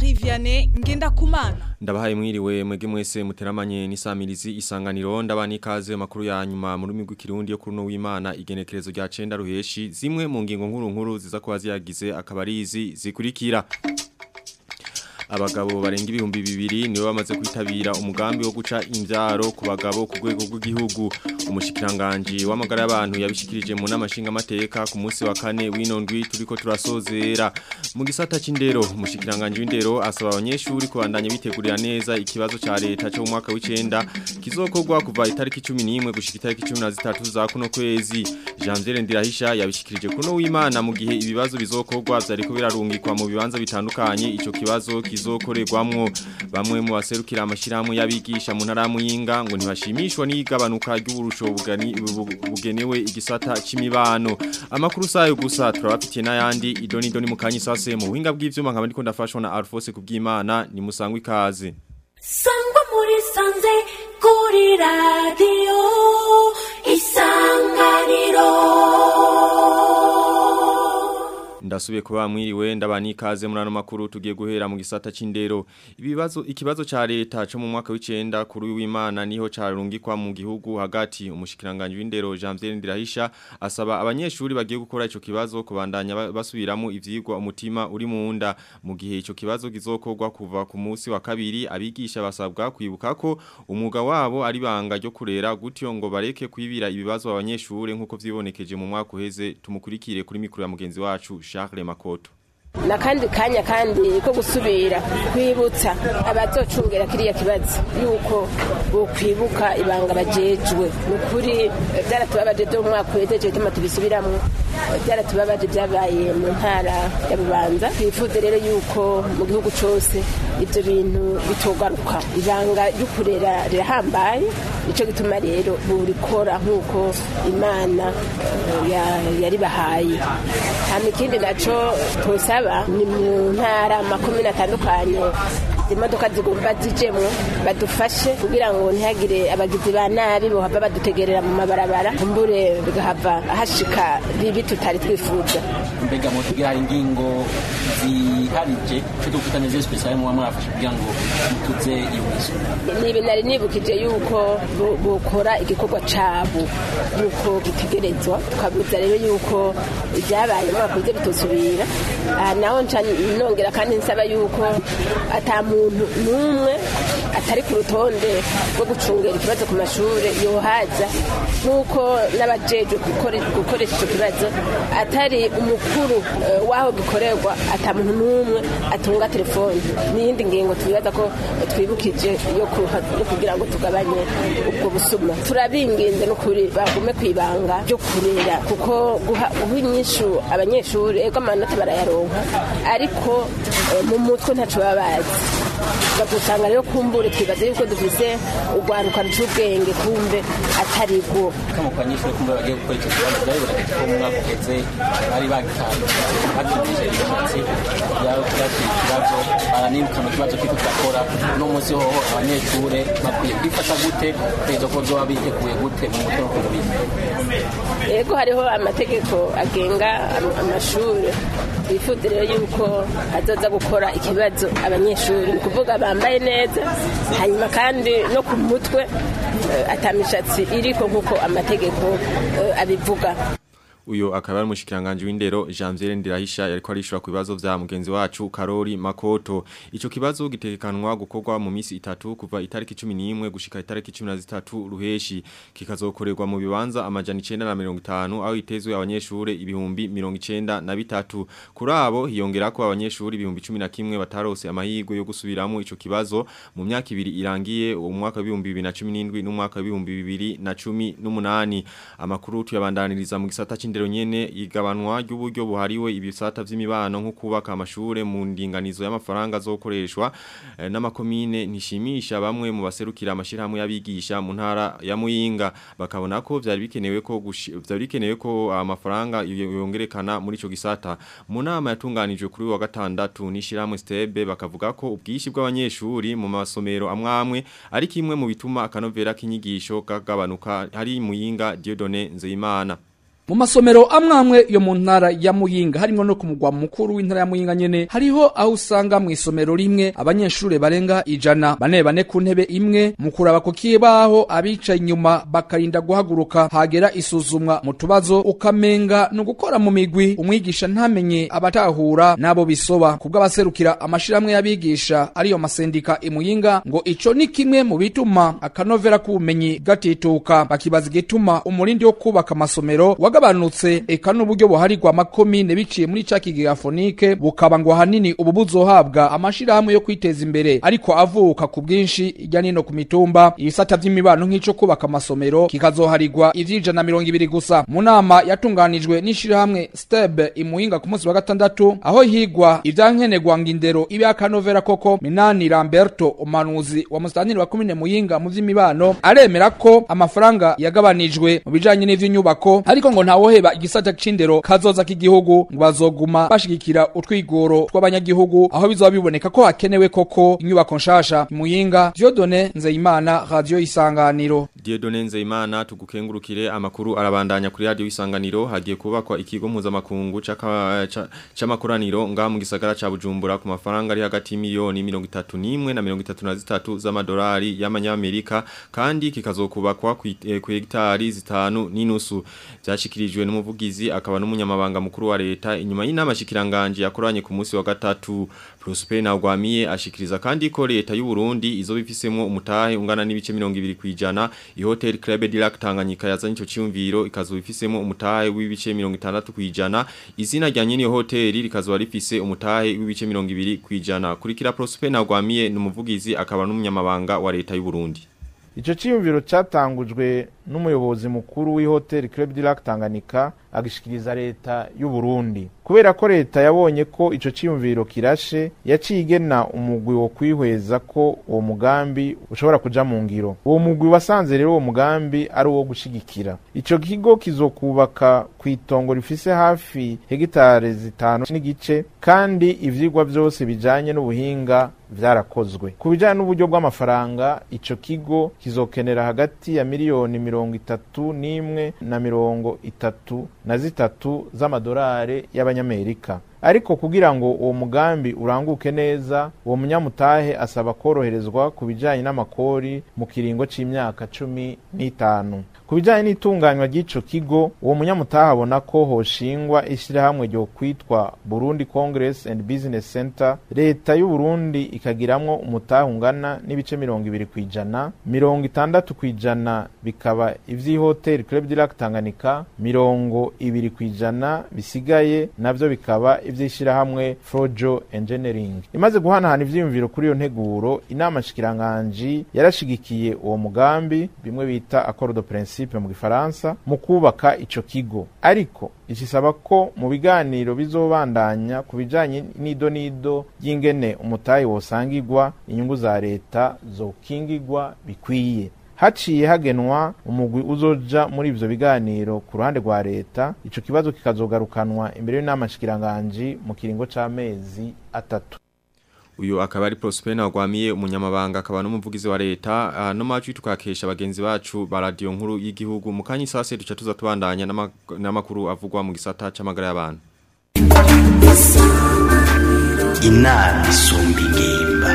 Jean-Marie Vianney Ngendakumana Ndabahaye mwiriwe mwege mwese muteramanye n'isamirizi isanganiro ndabani ikaze makuru ya nyuma mu rurimi rw'ikirundi yo kuri no w'Imana igenekerezo rya 9 ruheshi zimwe mu ngingo nkuru nkuru ziza kuba ziyagize akabarizi zikurikira abagabo barenga ibihumbi bibiri nibo bamaze kwitabira umugambi wo guca imbyaro ku bagabo ku rwego rw'igihugu umushikiranganje w'amagara y'abantu yabishikirije mu namashinga amateka ku munsi wa kane w'inondwi turiko turasozera mu gisata c'indero umushikiranganje w'indero asaba abanyeshuri kubandanya bitegurira neza ikibazo ca leta cyo mu mwaka w'icenda kizokorwa kuva itariki 11 gushika itariki 13 za kuno kwezi Janvier Ndirahisha yabishikirije kuno w'Imana mu gihe ibibazo bizokorwa vyariko birarungikwa mu bibanza bitandukanye ico kibazo kizokorerwamwo bamwe mu baserukira amashirahamwe y'abigisha mu ntara muyinga ngo ntibashimishwa n'igabanuka ry'uburusho bugenewe igisata c'imibano amakuru sayo gusa turabafitiye n'ayandi idoni idoni mu kanyi sase mu buhinga bw'ivyuma nkaba ndiko ndafashwa na Alphonse kubw'Imana ni musangwe ikaze sangwa muri sanze kuri radio isanganiro Ndasubiye kuba mwiriwe ndabani ikaze muri ano makuru tugiye guhera mu gisata c'indero ibibazo ikibazo ca leta cyo mu mwaka w'icenda kuri w'Imana niho carungikwa mu gihugu hagati umushikiranganje w'indero Janvier Ndirahisha asaba abanyeshuri bagiye gukora ico kibazo kubandanya basubiramo ivyigwa umutima uri mu nda mu gihe ico kibazo gizokorwa kuva ku munsi wa kabiri abigisha basabwa kwibuka ko umwuga wabo ari banga ryo kurera gutyo ngo bareke kwibira ibibazo abanyeshuri nkuko vyibonekeje mu mwaka uheze tumukurikire kuri mikro ya mugenzi wacu Charles Makoto na kandi kanya kandi ko gusubira kwibutsa abazocungera kiriya kibazo yuko bokwibuka ibanga bajejwe ni ukuri byaratubabaje byo mu mwaka wejeje bituma tubisubiramwo byaratubabaje byabaye mu ntara ya bubanza twifuze rero yuko mu gihugu cose ivyo bintu bitogaruka ibanga ryo kurera rirahambaye nico gituma rero burikora nk'uko imana yaribahaye hama ikindi naco tosaba ni mu ntara makumyabiri atandukanye imodoka zigomba zijemwo badufashe kugira ngo ntihagire abagizi ba nabi bohava badutegerera mu mabarabara kumbure bigahava hashika bibi tutari twifuza mbega mu tugira ingingo ziharije cyo dufita neza special mu mwafashe kugira ngo mutuze iyo mizo nibi nari nibukije yuko bukora igikorwa cabo yuko gitegerezwa tukabuza rero yuko ibyabaye mwakoze bitosubira naho nca nongera kandi nsaba yuko ata muntu n'umwe atari ku rutonde rwo gucungera ikibazo ku mashuri yohaza nk'uko n'abajejwe gukoresha icyo kibazo atari umukuru w'aho gikorerwa ata muntu n'umwe atunga telefone n'iyindi ngingo tubibaza ko twibukije yo kugira ngo tugabanye ubwo busuma turabinginze n'ukuri bagume ku ibanga ryo kurera kuko guha inyishu abanyeshuri ego amanota barayaronka ariko mu mutwe ntaco baba bazi bagusanga rero kumbure twibaza yuko dufise urwaruka rw'ubwenge kumbe atari rwo kama kwa nyishuri kumbe bagiye gukora icyo kibazo byariboneka ko mu mwaka uheze bari bagitanga batumije imishatsi byakira ikibazo baranibuka mu kibazo kiko turakora no munsi hoho abanyeshuri bakwiye kwifata gute kugeza ko zoba biteguye gute mu mutwe no ku mubiri yego hariho amategeko agenga amashuri twifuza rero yuko azoza gukora ikibazo abanyeshuri ni ukuvuga bambaye neza hanyuma kandi no ku mutwe atamishatsi iriko nk'uko amategeko abivuga uyo akaba ari umushikiranganje w'indero Janvier Ndirahisha yariko arishura ku bibazo vya mugenzi wacu Karori Makoto ico kibazo gitekanwa gukorwa mu misi itatu kuva itariki 11 gushika itariki 13 ruheshi kikazokorerwa mu bibanza amajana 950 aho itezwe abanyeshure ibihumbi 93 kuri abo hiyongerako abanyeshure ibihumbi 11 batarose amahirwe yo gusubiramo ico kibazo mu myaka ibiri irangiye umwaka wa 2017 n'umwaka wa 2018 amakuru tuyabandaniriza mu gisata c'indero nyene igabanwa ry'uburyo buhariwe ibisata vy'imibano nko kubaka amashure mu ndinganizo y'amafaranga azokoreshwa eh, n'amakomine nishimisha bamwe mu baserukira amashirahamwe y'abigisha mu ntara ya Muyinga bakabona ko vyari bikenewe ko vyari bikenewe ko amafaranga yongerekana muri ico gisata mu nama yatunganijwe kuri wa gatandatu n'ishirahamwe Stebe bakavuga ko ubwishi bw'abanyeshuri mu masomero amwamwe ari kimwe mu bituma akanovera k'inyigisho kagabanuka hari Muyinga Dieudonné Nzeyimana mu masomero amwe amwe yo mu ntara ya Muyinga harimo no ku mugwa mukuru w'intara ya Muyinga nyene hariho aho usanga mu isomero rimwe abanyeshure barenga ijana bane bane ku ntebe imwe mu kuraba ku kibaho abicaye inyuma bakarinda guhaguruka hagera isuzumwa mu tubazo ukamenga no gukora mu migwi umwigisha ntamenye abatahura nabo bisoba kubw'abaserukira amashirahamwe y'abigisha ariyo masendika imuyinga ngo ico ni kimwe mu bituma akanovera k'ubumenyi gatituka bakibaza igituma umurindi wo kubaka amasomero wagabanutse eka n'uburyo buharirwa amakomine biciye muri ca kigega fonike bukaba ngo ahanini ubu buzohabwa amashirahamwe yo kwiteza imbere ariko avuka ku bwinshi irya nino ku mitumba ibisata vy'imibano nk'ico kubaka amasomero kikazoharirwa ivy'ijana mirongo ibiri gusa mu nama yatunganijwe n'ishirahamwe steb imuhinga ku munsi wa gatandatu aho higwa ivyankenerwa ngo indero ibe akanovera koko minani lamberto umuhanuzi wa musitantiri wa komine muyinga mu vy'imibano aremera ko amafaranga yagabanijwe mu bijanye n'ivy'inyubako ariko ngo ntawoheba igisata c'indero kazoza k'igihugu ngo bazoguma bashigikira utwigoro tw'abanyagihugu aho bizoba biboneka ko hakenewe koko inyubako nshasha muyinga Dieudonne Nzeyimana radio isanganiro Dieudonne Nzeyimana tugukengurukire amakuru arabandanya kuri radio isanganiro hagiye kubakwa ikigo mpuzamakungu c'amakoraniro nga mu gisagara ca Bujumbura ku mafaranga ari hagati miliyoni 31 na 33 z'amadolari y'amanyamerika kandi kikazokubakwa ku hegitari zitanu n'inusu byashikirijwe n'umuvugizi akaba n'umunyamabanga mukuru wa leta inyuma y'inama shikiranganje yakoranye ku munsi wa gatatu Prosper Ntagwamiye ashikiriza kandi ko leta y'u Burundi izo bifisemo umutahe ungana n'ibice 20 kwijana i Hotel Club de Lac Tanganyika yazanye ico cyumviro ikazo bifisemo umutahe w'ibice 60 kwijana izina rya nyene hotel rikazo rifise umutahe w'ibice 20 kwijana kurikira Prosper Ntagwamiye n'umuvugizi akaba n'umunyamabanga wa leta y'u Burundi Ico ciyumviro catangujwe n'umuyobozi mukuru w'ihoteli Club de Lac Tanganyika agishikiriza leta y'u Burundi kubera ko leta yabonye ko ico ciyumviro kirashe yaciye igena umugwi wo kwihweza ko uwo mugambi ushobora kuja mu ngiro uwo mugwi wasanze rero uwo mugambi ari uwo gushigikira ico kigo kizokubaka kw'itongo rifise hafi hegitare zitanu n'igice kandi ivyigwa vyose bijanye n'ubuhinga vyarakozwe ku bijanye n'uburyo bw'amafaranga ico kigo kizokenera hagati ya miliyoni mirongo itatu n'imwe na mirongo itatu na zitatu z'amadolari y'abanyamerika ariko kugira ngo uwo mugambi uranguke neza uwo munyamutahe asaba koroherezwa ku bijanye n'amakori mu kiringo c'imyaka cumi n'itanu ku bijanye n'itunganywa ry'ico kigo uwo munyamutahe abona ko hoshingwa ishirahamwe ryo kwitwa Burundi Congress and Business Center leta y'u Burundi ikagiramwo umutahe ungana n'ibice mirongo ibiri kwijana mirongo itandatu kwijana bikaba ivy'ihoteli Club de Lac Tanganyika mirongo ibiri kwijana bisigaye navyo bikaba ivy'ishirahamwe Frojo Engineering imaze guhanahana ivyiyumviro kuri iyo nteguro inama shikiranganji yarashigikiye uwo mugambi bimwe bita accord de principe mu gifaransa mu kubaka ico kigo ariko ikisaba ko mu biganiro bizobandanya ku bijanye n'ido n'ido y'ingene umutahe wosangirwa inyungu za leta zokingirwa bikwiye haciye hagenwa umugwi uzoja muri ivyo biganiro ku ruhande rwa leta ico kibazo kikazogarukanwa imbere y'inama shikiranganji mu kiringo c'amezi atatu uyu akaba ari Prosper Ntagwamiye umunyamabanga akaba n'umuvugizi wa leta uh, no macu tukakesha bagenzi bacu ba radio nkuru y'igihugu mu kanyi sase duca tuza tubandanya n'amakuru avugwa mu gisata c'amagara y'abantu inama isumba ingimba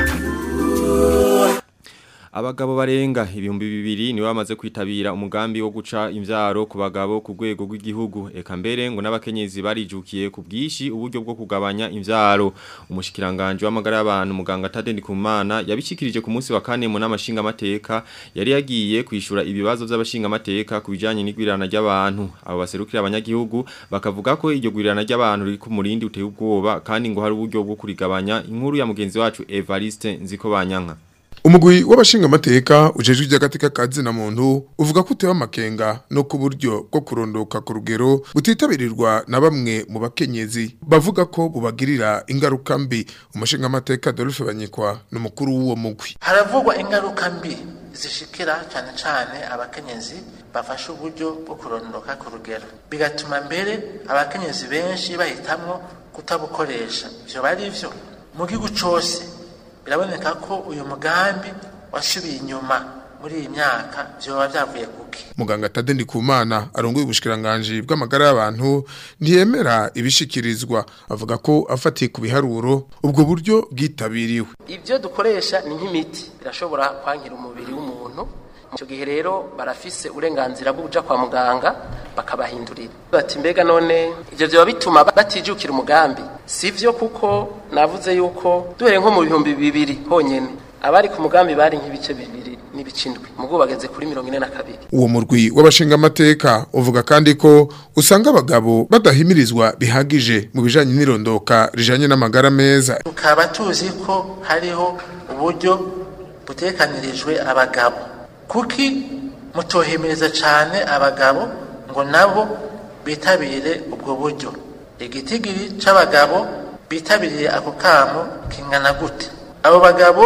Abagabo barenga ibihumbi bibiri niwe bamaze kwitabira umugambi wo guca imvyaro ku bagabo ku rwego rw'igihugu eka mbere ngo n'abakenyezi barijukiye ku bwishi uburyo bwo kugabanya imvyaro umushikiranganje w'amagara y'abantu muganga Tadeni Kumana yabishikirije ku munsi wa kane mu namashinga amateka yari yagiye kwishura ibibazo by'abashinga amateka ku bijanye n'igwirana ry'abantu abo baserukira abanyagihugu bakavuga ko iryo gwirana ry'abantu riri ku murindi uteye ubwoba kandi ngo hari uburyo bwo kurigabanya inkuru ya mugenzi wacu Evariste Nziko Banyanka umugwi w'abashinga amateka ujejwe iby'agateka kazi na muntu uvuga ko utewe amakenga no ku buryo bwo kurondoka ku rugero butitabirirwa na bamwe mu bakenyezi bavuga ko bubagirira ingaruka mbi umushinga amateka Adolphe Banyikwa n'umukuru w'uwo mugwi haravugwa ingaruka mbi zishikira cyane cyane abakenyezi bafashe uburyo bwo kurondoka ku rugero bigatuma mbere abakenyezi benshi bahitamwo kutabukoresha ivyo bari vyo mu gihugu cose biraboneka ko uyu mugambi wasubiye inyuma muri iyi myaka vyoba vyavuye kuki muganga Tade Ndikumana arongoye ubushikiranganje bw'amagara y'abantu ntiyemera ibishikirizwa avuga ko afatiye ku biharuro ubwo buryo bwitabiriwe ivyo dukoresha ni nk'imiti birashobora kwankira umubiri w'umuntu icyo gihe rero barafise uburenganzira bwo kuja kwa muganga bakabahindurira bati mbega none ivyo vyoba bituma batijukira umugambi sivyo kuko navuze yuko duhere nko mu bihumbi bibiri honyene abari ku mugambi bari nk'ibice bibiri n'ibice indwi mugo bageze kuri mirongo ine na kabiri uwo murwi w'abashingamateka uvuga kandi ko usanga abagabo badahimirizwa bihagije mu bijanye n'irondoka rijanye n'amagara meza tukaba tuzi ko hariho uburyo butekanirijwe abagabo kuki mutohimiriza cyane abagabo ngo nabo bitabire ubwo buryo igitigiri c'abagabo bitabiriye ako kamo kingana gute abo bagabo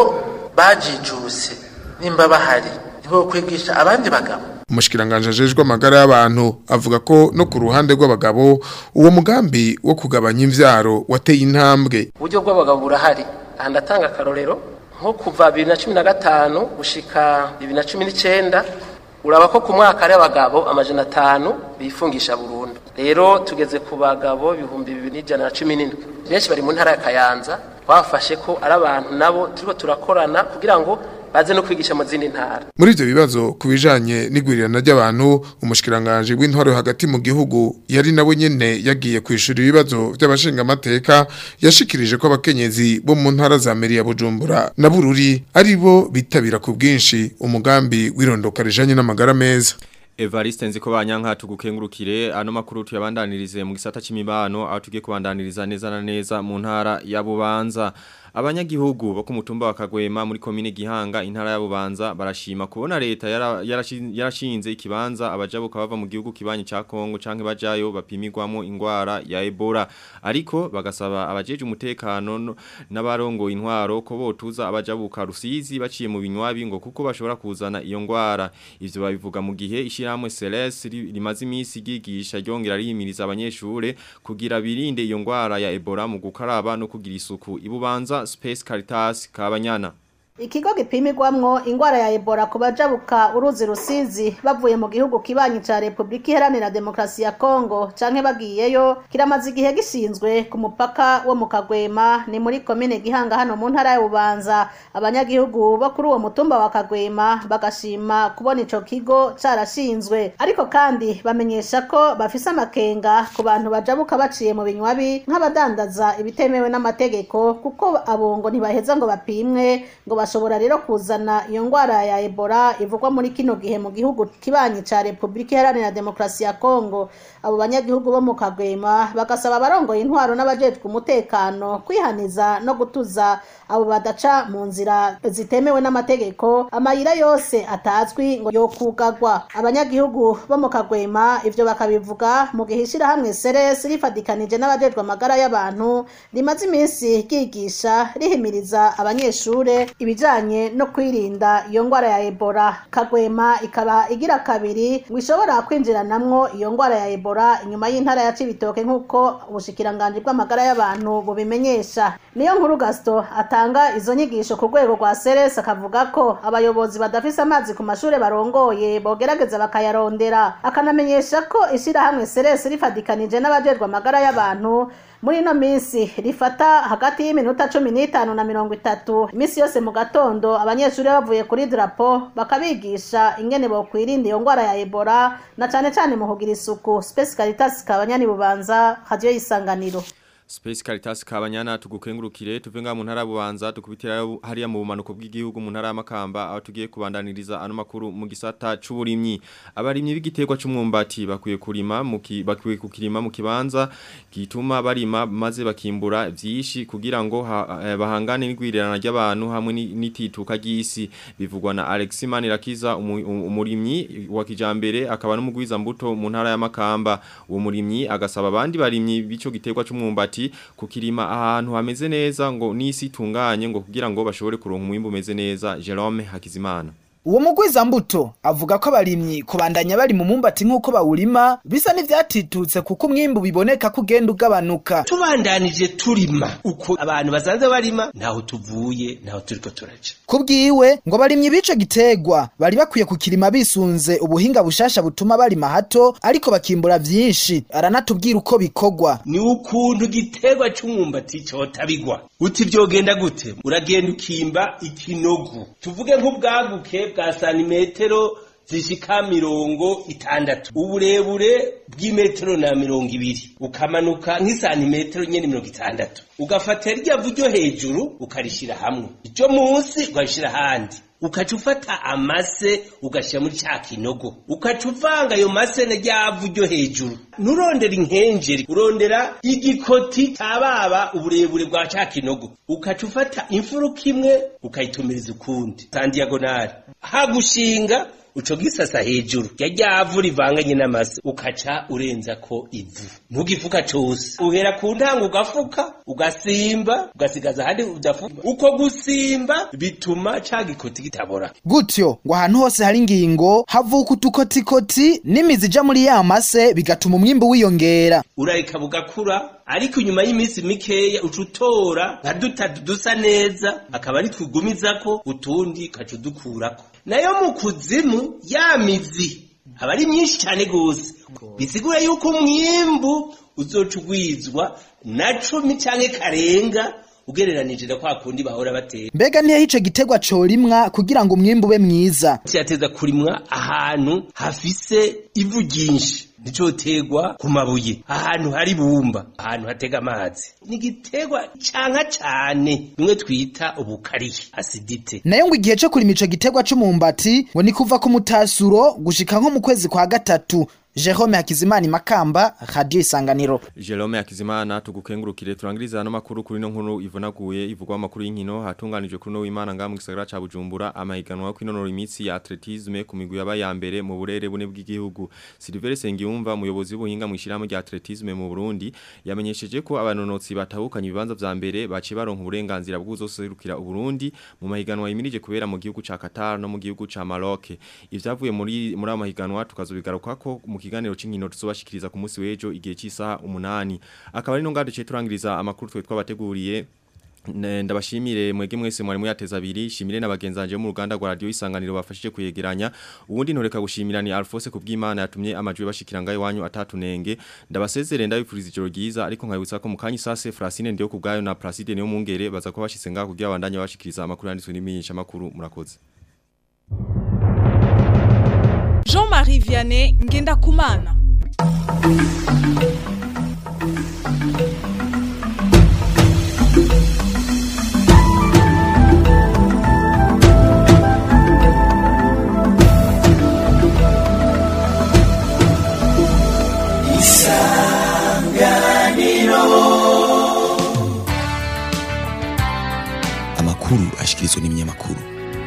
bajijuse nimba bahari nibo kwigisha abandi bagabo umushikiranganje ajejwe amagara y'abantu avuga ko no ku ruhande rw'abagabo uwo mugambi wo kugabanya imvyaro wateye intambwe uburyo bw'abagabo burahari aha ndatanga akarorero nko kuva bibiri na cumi na gatanu gushika bibiri na cumi n'icenda uraba ko ku mwaka ari abagabo amajana atanu bifungisha burundu rero tugeze ku bagabo ibihumbi bibiri n'ijana na cumi n'indwi benshi bari mu ntara ya kayanza twafashe ko ari abantu nabo turiko turakorana kugira ngo baze no kwigisha mu zindi ntara muri ivyo bibazo ku bijanye n'igwirirana ry'abantu umushikiranganje w'intwaro hagati mu gihugu yari nawe nyene yagiye kwishura ibibazo vy'abashingamateka yashikirije ko abakenyezi bo mu ntara za meri ya bujumbura na bururi ari bo bitabira ku bwinshi umugambi w'irondoka rijanye n'amagara meza Evariste nziko banyanka tugukengurukire ano makuru tuyabandanirize mu gisata c'imibano aho tugiye kubandaniriza neza na neza mu ntara ya Bubanza abanyagihugu bo ku mutumba wa Kagwema muri komine Gihanga intara ya Bubanza barashima kubona leta yara- yarashi- yarashinze ikibanza abajabuka bava mu gihugu kibanyi ca Kongo canke bajayo bapimirwamo ingwara ya Ebola ariko bagasaba abajeje umutekano no- n'abarongo intwaro ko botuza abajabuka rusizi baciye mu binywabi ngo kuko bashobora kuzana iyo ngwara ivyo babivuga mu gihe ishiramwe Celeste ri- rimaze imisi gigisha ryongera rihimiriza abanyeshure kugira birinde iyo ngwara ya Ebola mu gukaraba no kugira isuku ibubanza Space Caritas Kabanyana Ikigo gipimirwamwo ingwara ya Ebola ku bajabuka uruzi rusizi bavuye mu gihugu kibanyi ca Republika Iharanira Demokarasi ya Kongo canke bagiyeyo kiramaze igihe gishinzwe ku mupaka wo mu Kagwema ni muri komine Gihanga hano mu ntara ya Bubanza abanyagihugu bo kuri uwo mutumba wa Kagwema bagashima kubona ico kigo carashinzwe ariko kandi bamenyesha ko bafise amakenga ku bantu bajabuka baciye mu binywabi nk'abadandaza ibitemewe n'amategeko kuko abo ngo ntibaheza ngo bapimwe ngo bashobora rero kuzana iyo ngwara ya Ebola ivugwa muri kino gihe mu gihugu kibanyi ca Republika Iharanira Demokarasi ya Kongo abo banyagihugu bo mu Kagwema bagasaba abarongoye intwaro n'abajejwe umutekano kwihaniza no gutuza abo badaca mu nzira zitemewe n'amategeko amayira yose atazwi ngo yokugagwa abanyagihugu bo mu Kagwema ivyo bakabivuga mu gihe ishirahamwe Ceres rifadikanije n'abajejwe amagara y'abantu rimaze iminsi ryigisha rihimiriza abanyeshure ibijanye no kwirinda iyo ngwara ya Ebola Kagwema ikaba igira kabiri ngo ishobora kwinjiranamwo iyo ngwara ya Ebola inyuma y'intara ya Cibitoke nk'uko ubushikiranganje bw'amagara y'abantu bubimenyesha niyo nkuru Gaston atanga izo nyigisho ku rwego rwa Ceres akavuga ko abayobozi badafise amazi ku mashure barongoye bogerageza bakayarondera akanamenyesha ko ishirahamwe Ceres rifadikanije n'abajejwe amagara y'abantu muri ino minsi rifata hagati y'iminota cumi n'itanu na mirongo itatu iminsi yose mu gatondo abanyeshuri bavuye kuri drapo bakabigisha ingene bokwirinda iyo ngwara ya ebola na cane cane mu kugira isuku space caritas kabanyani bubanza radio y'isanganiro Space Caritas Kabanyana tugukengurukire tuvenga mu ntara ya bubanza tukubitira hariya mu bumanuko bw'igihugu mu ntara ya Makamba aho tugiye kubandaniriza ano makuru mu gisata c'uburimyi abarimyi b'igiterwa c'umwumbati bakwiye kurima mu ki- bakwiye kukirima mu kibanza gituma barima maze bakimbura vyishi kugira ngo ha- eh, bahangane n'igwirirana ry'abantu hamwe ni- n'itituka ry'isi bivugwa na Alex Manirakiza umu- umu- umurimyi wa kijambere akaba n'umugwiza mbuto mu ntara ya Makamba uwo murimyi agasaba abandi barimyi bico giterwa c'umwumbati kukirima ahantu hameze neza ngo n'isi itunganye ngo kugira ngo bashobore kuronka umwimbu umeze neza Jerome Hakizimana uwo mugwiza mbuto avuga ko abarimyi kubandanya bari mu mumbati nk'uko bawurima bisa n'ivyatitutse kuko umwimbu biboneka ko ugenda ugabanuka tubandanije turima uko abantu basanze barima ntaho tuvuye ntaho turiko turaja kubwiwe ngo barimye bico gitegwa bari bakwiye kukirima bisunze ubuhinga bushasha butuma barima hato ariko bakimbura vyinshi aranatubwira uko bikogwa ni ukuntu igiterwa c'umwumbati cotabigwa uti vyogenda gute uragenda ukimba ikinogo tuvuge nk'ubwaguke bwa santimetero zishika mirongo itandatu uburebure bw'imetero na mirongo ibiri ukamanuka nk'isantimetero nyene mirongo itandatu ugafata rya vu ryo hejuru ukarishira hamwe iryo munsi ukarishira ahandi ukaca ufata amase ugashyira muri cya kinogo ukaca uvanga ayo mase na rya vu ryo hejuru nturondera inkenjeri urondera igikoti tababa uburebure bwa cya kinogo ukaca ufata imfuruka imwe ukayitumiriza ukundi sandiyagonari hagushinga uco gisasa hejuru rya ryavu rivanganye n'amase ukaca urenza ko ivu ntugifuka cose uhera ku ntango ugafuka ugasimba ugasigaza ahandi udafuka uko gusimba bituma ca gikoti kitabora gutyo ngo ahantu hose hari ingingo havuka utukotikoti n'imizi ija muri ya mase bigatuma umwimbu wiyongera urareka bugakura ariko inyuma y'iminsi mikeya uca utora nka dutatu dusa neza akaba ari twugumizako utundi ukaca udukurako nayo mu kuzimu ya mizi aba ari myinshi cyane gose bisigura yuko umwimbu uzoca ugwizwa na cumi canke karenga ugereranije na kwa kundi bahora batera mbega ntiyaho ico gitegwa corimwa kugira ngo umwimbu ube mwiza cyateza kurimwa ahantu hafise ivu ryinshi nicotegwa ku mabuye ahantu hari bumba ahantu hatega amazi ni igiterwa canka cane bimwe twita ubukariye asidite nayo ngo igihe co kurima ico gitegwa c'umumbati ngo ni kuva ku mutasuro gushika nko mu kwezi kwa gatatu Jerome Hakizimana Makamba Radio Isanganiro Jerome Hakizimana tugukengurukire turangiriza no makuru kuri no nkuru ivunaguye ivugwa amakuru y'inkino hatunganijwe kuri no w'Imana nga mu gisagara ca Bujumbura amahiganwa ko inonora imitsi ya atletisme ku migwi yaba ya mbere mu burere bune bw'igihugu Silver Sengiyumva umuyobozi w'ubuhinga mu ishirahamwe rya atletisme mu Burundi yamenyesheje ko abanonotsi batahukanye ibibanza vya mbere baci baronka uburenganzira bw'uzoserukira Uburundi mu mahiganwa yimirije kubera mu gihugu ca Qatar no mu gihugu ca Maroc ivyavuye muri muri amahiganwa tukazobigarukako mu kiganiro c'inkino tuzobashikiriza ku munsi w'ejo igihe cy'isaha umunani akaba ari no ngado cyo turangiriza amakuru twe twabateguriye ndabashimire mwege mwese mwari muyateza abiri shimire n'abagenzanje mu ruganda rwa radio isanganiro bafashije kuyegeranya ubundi ntoreka gushimira ni Alphonse kubw'Imana yatumye amajwi bashikira ngaye wanyu atatunenge ndabasezere ndabifuriza ijoro ryiza ariko nkabutsa ko mukanyi sase Francine ndiyo kubgayo na Placide niyo mungere baza ko bashitse ngaho kugira abandanye bashikiriza amakuru yanditswe n'iminyesha makuru murakoze Jean-Marie Vianney ngenda kumana amakuru ashikirizwa n'ibinyamakuru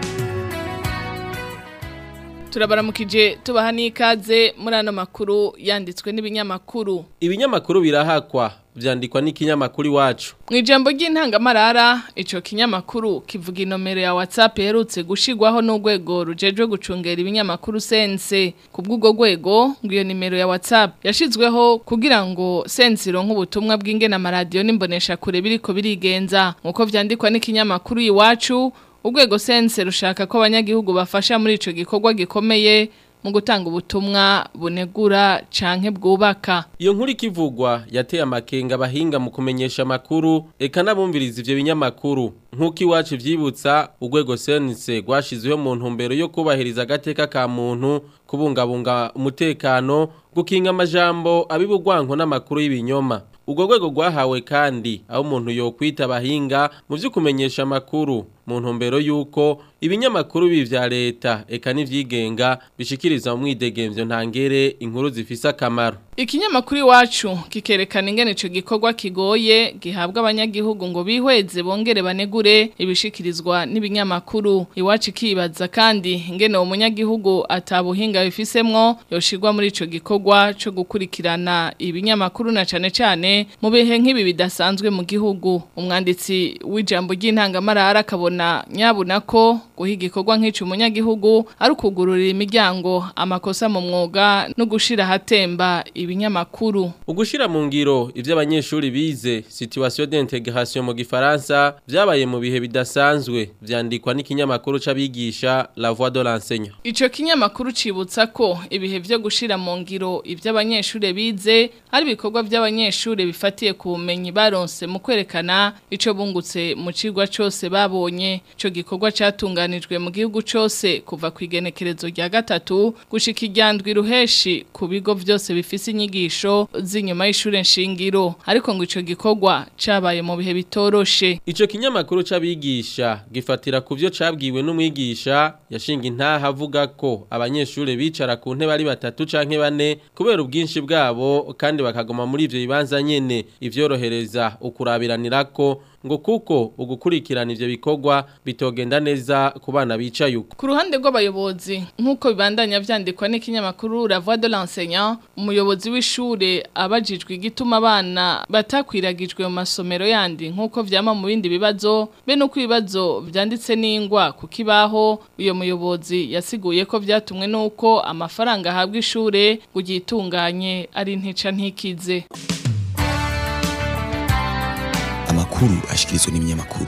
turabaramukije tubaha n'ikaze muri ano makuru yanditswe n'ibinyamakuru ibinyamakuru birahakwa vyandikwa n'ikinyamakuru iwacu mu ijambo ry'intangamarara ico kinyamakuru kivuga inomero ya WhatsApp iherutse gushigwaho n'urwego rujejwe gucungera ibinyamakuru sense ku bw'ubwo rwego ngo iyo nimero ya WhatsApp yashizweho kugira ngo sense ironke ubutumwa bw'ingena amaradiyo n'imbonesha kure biriko birigenza nk'uko vyandikwa n'ikinyamakuru iwacu urwego sense rushaka ko abanyagihugu bafasha muri ico gikorwa gikomeye mu gutanga ubutumwa bunegura canke bwubaka iyo nkuru ikivugwa yateye amakenga abahinga mu kumenyesha amakuru eka n'abumviriza ivyo binyamakuru nk'uko iwacu vyibutsa urwego sense rwashizweho mu ntumbero yo kubahiriza agateka ka muntu kubungabunga umutekano gukinga amajambo abibugwanko n'amakuru y'ibinyoma ubwo rwego rwahawe kandi aho umuntu yokwita abahinga mu byo kumenyesha amakuru mu ntumbero y'uko ibinyamakuru bibi vya leta eka n'ivyigenga bishikiriza mu mwidegemvyo ntangere inkuru zifise akamaro Ikinyamakuru iwacu kikerekana ingene ico gikorwa kigoye gihabwa abanyagihugu ngo bihweze bongere banegure ibishikirizwa n'ibinyamakuru iwacu kibaza kandi ingene uwo munyagihugu atabuhinga bifisemwo yoshirwa muri ico gikorwa co gukurikirana ibinyamakuru na cane cane mu bihe nk'ibi bidasanzwe mu gihugu umwanditsi w'ijambo ry'intangamarara akabona bakabona nyabuna ko guha igikorwa nk'ico umunyagihugu ari ukugururira imiryango amakosa mu mwuga no gushira hatemba ibinyamakuru Ugushira mu ngiro ivyo abanyeshuri bize situation d'intégration mu gifaransa vyabaye mu bihe bidasanzwe vyandikwa n'ikinyamakuru c'abigisha La Voix de l'enseignant. Ico kinyamakuru cibutsa ko ibihe vyo gushira mu ngiro ivyo abanyeshure bize ari ibikorwa vy'abanyeshure bifatiye ku bumenyi baronse mu kwerekana ico bungutse mu cigwa cose babonye ico gikorwa catunganijwe mu gihugu cose kuva ku igenekerezo rya gatatu gushika iryandwi ruheshi ku bigo vyose bifise inyigisho z'inyuma y'ishure nshingiro ariko ngo ico gikorwa cabaye mu bihe bitoroshe Ico kinyamakuru c'abigisha gifatira ku vyo cabwiwe n'umwigisha yashinga intaha avuga ko abanyeshure bicara ku ntebe ari batatu canke bane kubera ubwinshi bwabo kandi bakagoma muri ivyo bibanza nyene ivyorohereza ukurabiranirako ngo kuko ugukurikirana ivyo bikorwa bitogenda neza ku bana bicaye uko Ku ruhande rw'abayobozi nk'uko bibandanya vyandikwa n'ikinyamakuru La Voix de l'enseignant umuyobozi w'ishure abajijwe igituma abana batakwiragijwe mu masomero yandi nk'uko vyama mu bindi bibazo be nuko ibibazo vyanditse n'ingwa ku kibaho uyo muyobozi yasiguye ko vyatumwe nuko amafaranga ahabwa ishure kugitunganye ari ntica ntikize amakuru ashikirizwa n'ibinyamakuru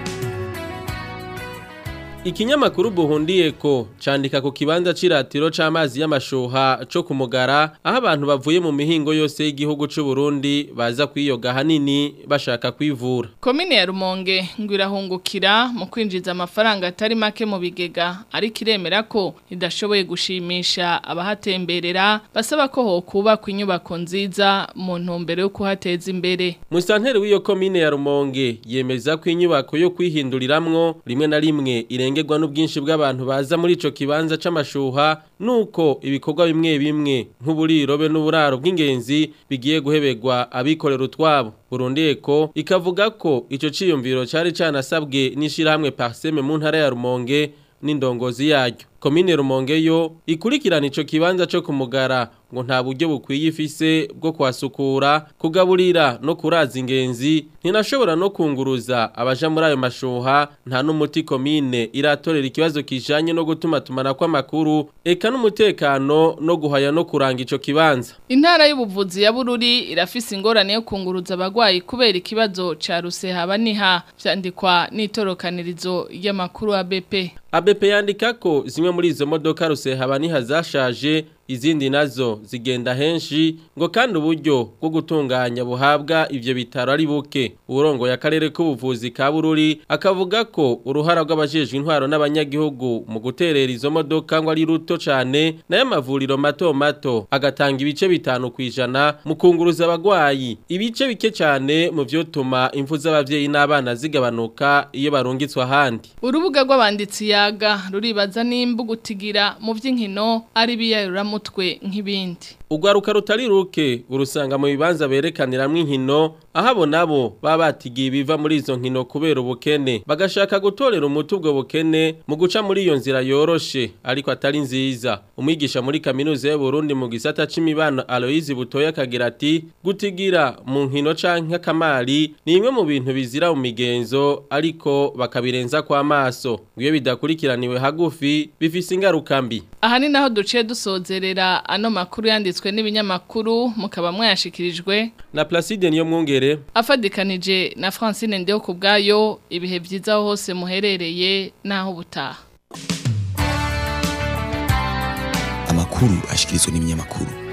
Ikinyamakuru buhundiye ko candika ku kibanza ciratiro c'amazi y'amashuha co kumugara aho abantu bavuye mu mihingo yose y'igihugu c'u Burundi baza kwiyoga hanini bashaka kwivura. Komine ya Rumonge ngo irahungukira mu kwinjiza amafaranga atari make mu bigega ariko iremera ko idashoboye gushimisha abahatemberera basaba ko hokubakwa inyubako nziza mu ntumbero yo kuhateza imbere. Musanteri w'iyo komine ya Rumonge yemeza ko inyubako yo kwihinduriramwo rimwe na rimwe irengerwa n'ubwinshi bw'abantu baza muri ico kibanza c'amashuha nuko ibikorwa bimwe bimwe nk'uburirobe n'uburaro bw'ingenzi bigiye guhebegwa abikorera utwabo. Burundi Eko ikavuga ko ico ciyumviro cari canasabwe n'ishirahamwe Parseme mu ntara ya Rumonge n'indongozi yaryo. Komine Rumonge yo ikurikirana ico kibanza co kumugara ngo nta buryo bukwiye ifise bwo kwasukura kugaburira no kuraza ingenzi ntinashobora no kunguruza abaja muri ayo mashuha nta n'umuti komine iratorera ikibazo kijanye no gutuma tumana kw'amakuru eka n'umutekano no guhaya no kuranga ico kibanza Intara y'ubuvuzi ya Bururi irafise ingorane yo kunguruza abagwayi kubera ikibazo ca rusehaba niha vyandikwa n'itorokanirizo y'amakuru ya BP. ABP yandika ko zimwe muri izo modoka rusehaba niha zashaje izindi nazo zigenda henshi ngo kandi uburyo bwo gutunganya buhabwa ivyo bitaro ari buke uburongo ya karere k'ubuvuzi ka Bururi akavuga ko uruhara rw'abajejwe intwaro n'abanyagihugu mu guterera izo modoka ngo ari ruto cane nayo amavuriro mato mato agatanga ibice bitanu kwijana mu kunguruza abagwayi ibice bike cane mu vyotuma imfu z'abavyeyi n'abana zigabanuka iyo barungitswe ahandi Urubuga rw'abanditsi yaga ruribaza nimba gutigira mu vy'inkino ari biyarura mutwe nk'ibindi. Ugwaruka rutari ruke urusanga mu bibanza berekaniramwo inkino aho abo nabo baba batigiye biva muri izo nkino kubera ubukene bagashaka gutorera umuti ubwo bukene mu guca muri iyo nzira yoroshe ariko atari nziza umwigisha muri kaminuza y'u Burundi mu gisata c'imibano Aloise Butoya kagira ati gutigira mu nkino canke akamari ni imwe mu bintu bizira mu migenzo ariko bakabirenza kwa maso iyo bidakurikiraniwe hagufi bifise ingaruka mbi Aha ni naho duciye dusozerera ano makuru yanditswe n'ibinyamakuru mukaba mwayashikirijwe na Placide niyo mwungere afadikanije na Francine Ndeo kubgayo ibihe vyiza aho hose muherereye naho butaha amakuru ashikirizwa n'ibinyamakuru